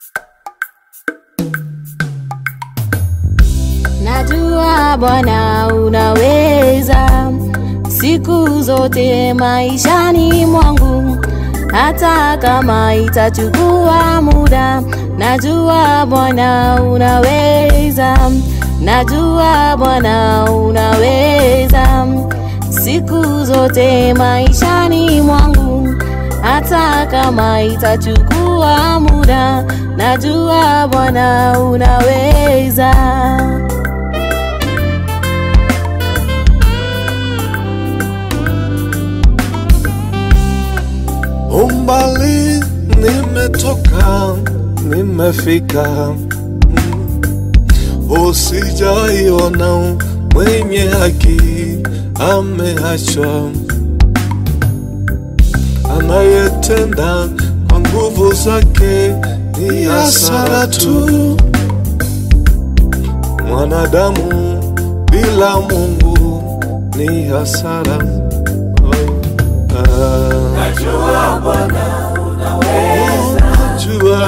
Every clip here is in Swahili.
Najua Bwana unaweza siku zote maishani mwangu, hata kama itachukua muda. Najua Bwana unaweza, najua Bwana unaweza siku zote maishani mwangu, hata kama itachukua muda. Najua Bwana unaweza. Umbali nimetoka, nimefika, mm. usijaiona mwenye haki ameachwa, anayetenda kwa nguvu zake ni hasara tu. Mwanadamu bila Mungu ni hasara. Oh, ah. Najua Bwana Najua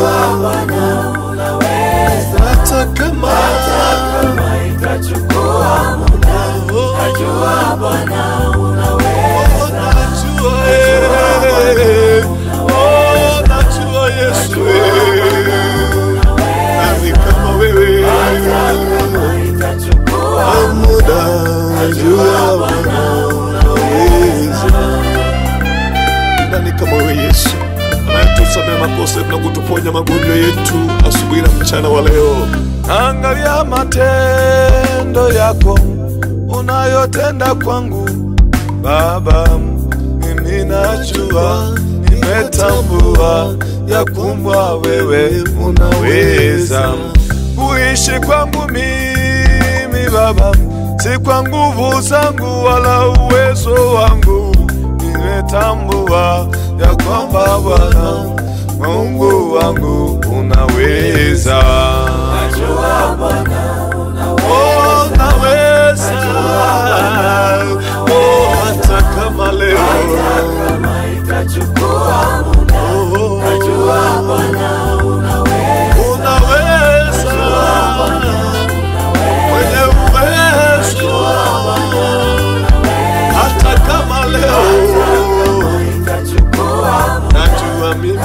hata kama kama itachukua muda, Oh, najua Bwana najua, eh. Oh, najua Yesu, eh. Nani kama wewe kama itachukua muda, najua Bwana unaweza. Nani kama wewe Yesu anayetusamea makosa yetu na kutuponya magonjwa yetu asubuhi na mchana wa leo. Angalia matendo yako unayotenda kwangu Baba, mimi najua, nimetambua ya kwamba wewe unaweza kuishi kwangu mimi Baba, si kwa nguvu zangu wala uwezo wangu, nimetambua ya kwamba Bwana Mungu wangu unaweza. Najua Bwana Oh, unaweza. Oh, hata kama leo kama itachukua muda, Oh, najua Bwana unaweza mwenye uwezo hata kama leo itachukua najua mimi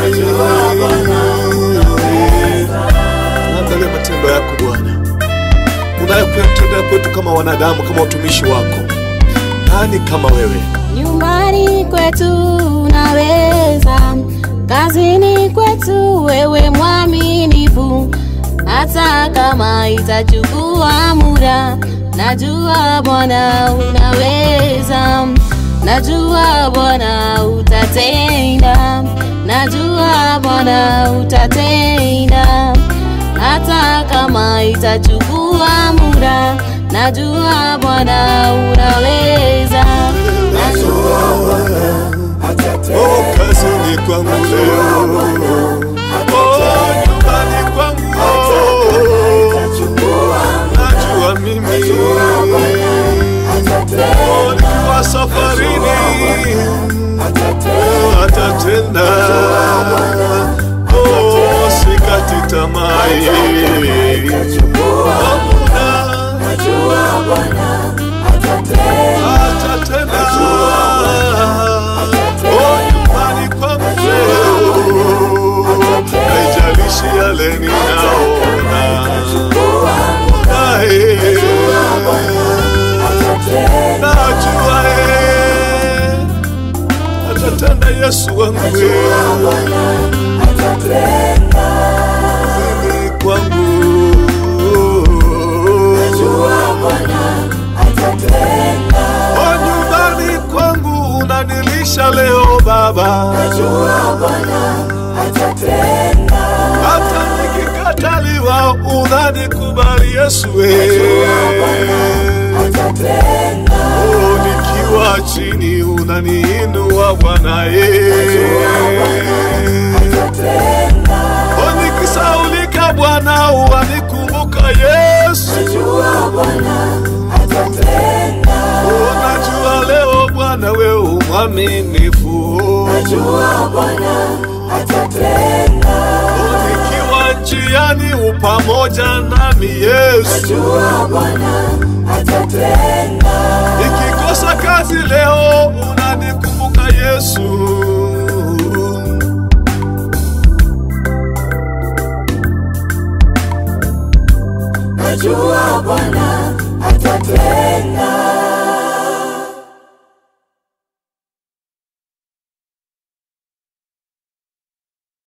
angalia matendo yako Bwana unayokuyatendea kwetu kama wanadamu kama watumishi wako nani kama wewe Nyumbani kwetu unaweza, kazini kwetu wewe mwaminifu, hata kama itachukua muda. Najua Bwana unaweza, najua Bwana utatenda, najua Bwana utatenda, hata kama itachukua muda. Najua Bwana unaweza, najua oh, kazini kwangu leo oh, nyumbani kwangu najua mimi oh, nikiwa safarini oh, atatenda oh, sikati tamaa oh, muda atatenda oh, nyumbani kwangu leo haijalishi yale ninaona Nae, najua eh, atatenda Yesu wangu Kazini kwangu Oh, nyumbani kwangu unanilisha leo Baba, hata nikikataliwa unanikubali Yesu eh. Oh, nikiwa chini unaniinua Bwana eh. Oh, nikisaulika Bwana wanikumbuka Yesu. Oh, najua leo Bwana wewe mwaminifu. Oh, nikiwa njiani upamoja nami Yesu. najua Bwana atatenda. Nikikosa kazi leo unanikumbuka Yesu. Najua Bwana atatenda.